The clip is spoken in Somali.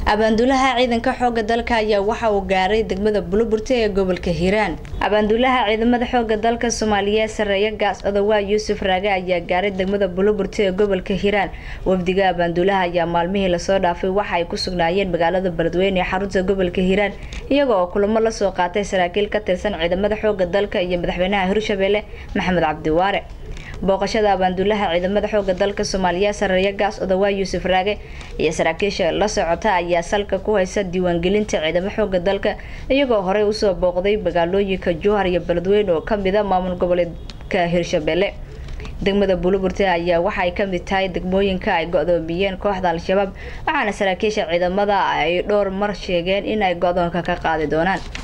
abaanduulaha ciidanka xooga dalka ayaa waxa uu gaaray degmada buluburte ee gobolka hiiraan abaanduulaha ciidamada xooga dalka soomaaliyeed sareeya gaas odowaa yuusuf raage ayaa gaaray degmada buluburte ee gobolka hiiraan wafdiga abaanduulaha ayaa maalmihii lasoo dhaafay waxa ay ku sugnaayeen magaalada beledweyne ee xarunta gobolka hiiraan iyaga oo kulamo lasoo qaatay saraakiil ka tirsan ciidamada xooga dalka iyo madaxweynaha hirshabelle maxamed cabdiwaare booqashada abaanduulaha ciidamada xooga dalka soomaaliyeed sareeya gaas odowaa yuusuf raage iyo saraakiisha la socota ayaa salka ku haysa diiwaangelinta ciidamo xooga dalka iyagoo horey usoo booqday magaalooyinka jowhar iyo beledweyne oo kamid a maamul goboleedka hirshabelle degmada buluburte ayaa waxa ay kamid tahay degmooyinka ay go-doomiyeen kooxda al-shabaab waxaana saraakiisha ciidamada ay dhowr mar sheegeen in ay go-doonka ka qaadi doonaan